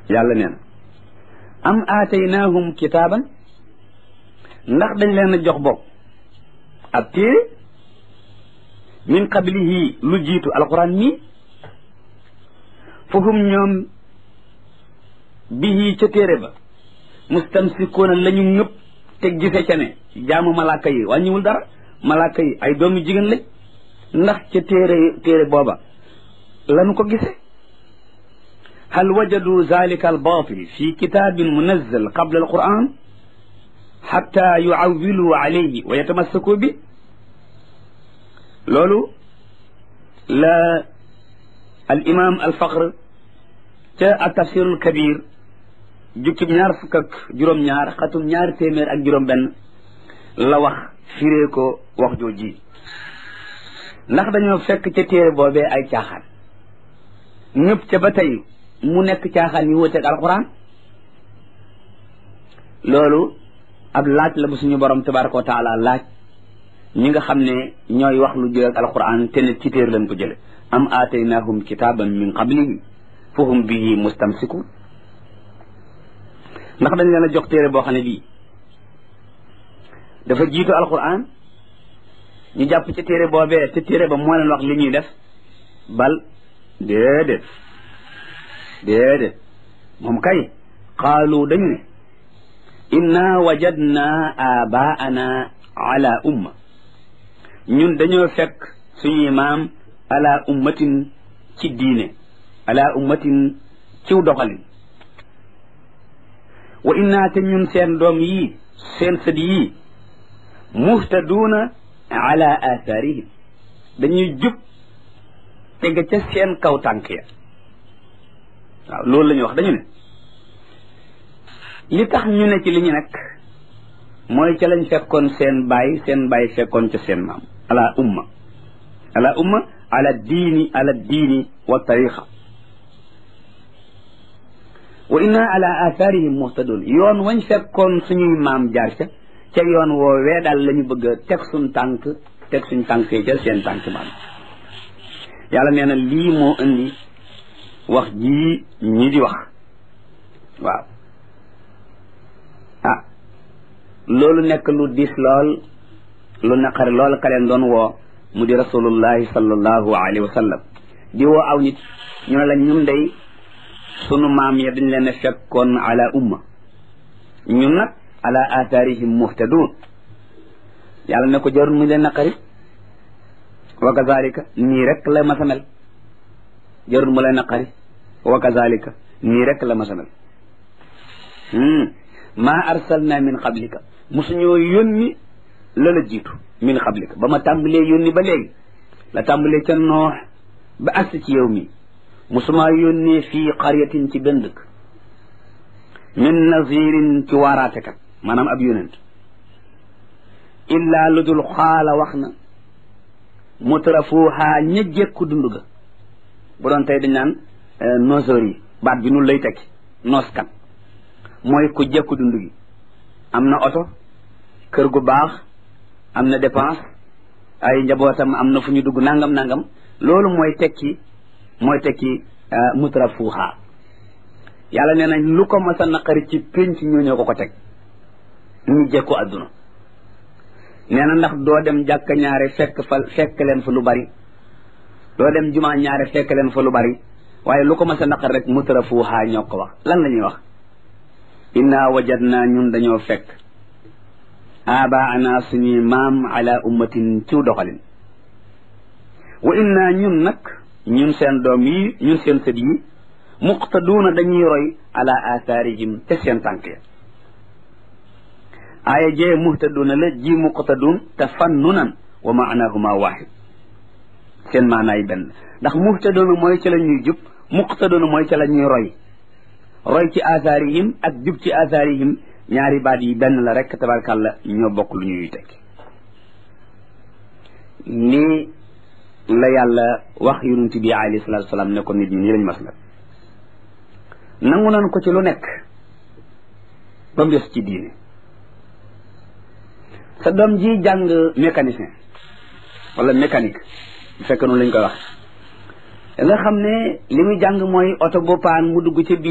yàlla neen am aataynaahum kitaaban ndax dañ leen a jox bopp ab téere min qablihi lu jiitu alquran mii fahum ñoom bihi ca téere ba mustamsikoona la ñu ñëpp te gise ca ne jaamu malaaka yi wàññiwul dara malaaka yi ay doomi jigéen lañ ndax ca téere téere booba lanu ko gise hal wajadu zalika albatil fi kitabin munazzal qabla alquran xatta yuawilu alayhi wa yatamassaku bi loolu la al imam al faqr ca al tafsirul kabir jukkib ñaar fukk ak juróom-ñaar xatum ñaari téeméer ak juróom-benn la wax firee ko wax jooji ndax dañoo fekk ca téere boobee ay caaxaan ñëpp ca ba tey mu nekk caaxaan yi wuteeg alquran loolu ab laaj la bu suñu borom tabaraka wa taala laaj ñi nga xam ne ñooy wax lu jël ak alquran te ne ci téere lañ ko jële am aataynahum kitaban min qablihi fahum bihi mustamsikun ndax dañ leen a jox téere boo xam ne bii dafa jiitu alquran ñu jàpp ci téere boobee te téere ba moo leen wax li ñuy def bal déedéet déedéet moom kay qaalu dañu ne inna wajadna abaana ala umma ñun dañoo fekk suñuy maam ala ummatin ci diine ala ummatin ciw doxalin wa inna te ñun seen doom yii seen sët yii muhtaduuna ala athaarihim dañuy jub tege ca seen kaw tànk ya waaw loolu la ñuy wax dañu ne li tax ñu ne ci li ñu nekk mooy ca lañ fekkoon seen baay seen baay fekkoon ca seen maam ala umma ala umma ala diini ala diini wa tariqa wa inna ala athaarihim muhtadun yoon wañ fekkoon suñuy maam jaar ca ca yoon woowee daal la ñu bëgg a teg suñ tànk teg suñ tànk yi ca seen tànk maam yàlla nee na lii moo indi wax jii ñi di wax waaw ah loolu nekk lu diis lool lu naqari lool ka leen doon woo mu di rasulullahi sallallahu alayhi wa sallam di woo aw nit ñu ne la ñun day sunu maam ya dañ leen a fekkoon ala umma ñun nag ala athaarihim muhtadun yàlla ne ko jarul mu leen naqari wa kazalika nii rek la masa mel jarul mu leen naqari wa kazalika nii rek la masa mel maa arsalna min qablika mosuñoo yónni la la jiitu min qablika ba ma tàmbalee yónni ba léegi la tàmbalee ca noox ba agsi ci yow mi mosumaa yónnee fii qaryatin ci benn dëkk min nazirin ci waaraatekat maanaam ab yonent illaa lu dul xaala wax na mutrafuuhaa ña jekku dund ga bu doon tey dañ naan noseur yi baat bi nun lay tekki nooskat mooy ku jekku dund gi am na oto kër gu baax am na dépense ay njabootam am na fu ñu dugg nangam nangam loolu mooy tekki mooy tekki mutrafuuhaa yàlla nee nañ lu ko mas a naqari ci pénc ñoo ñoo ko ko teg ñu jekku adduna nee na ndax doo dem jàkka ñaare fekk fa fekk leen fa lu bari doo dem jumaa ñaare fekk leen fa lu bari waaye lu ko mas a naqari rek mutrafuuhaa ñoo ko wax lan la ñuy wax inna wajadna ñun dañoo fekk abaana suñuy maam ala ummatin ciw doxalin wa inna ñun nag ñun seen doom yi ñun seen sët yi muqtaduuna dañuy roy ala athaarihim te seen tànk ya aaya jee muhtaduuna la ji muqtaduun te fannunan wa maanahuma waxid seen maanaay benn ndax muhtaduuna mooy ca la ñuy jub muqtaduuna mooy ca la ñuy roy roy ci athaarihim ak jub ci athaarihim ñaari baat yi benn la rek tabarkàlla ñoo bokk lu ñuy tekki nii la yàlla wax yonent bi alayhi salaatu wasalaam ne ko nit ñi nii lañ mas la nangu nan ko ci lu nekk ba mu des ci diine sa doom ji jàng mécanicien wala mécanique bu fekk noonu lañ koy wax nga xam ne li muy jàng mooy oto bu paan mu dugg ci biir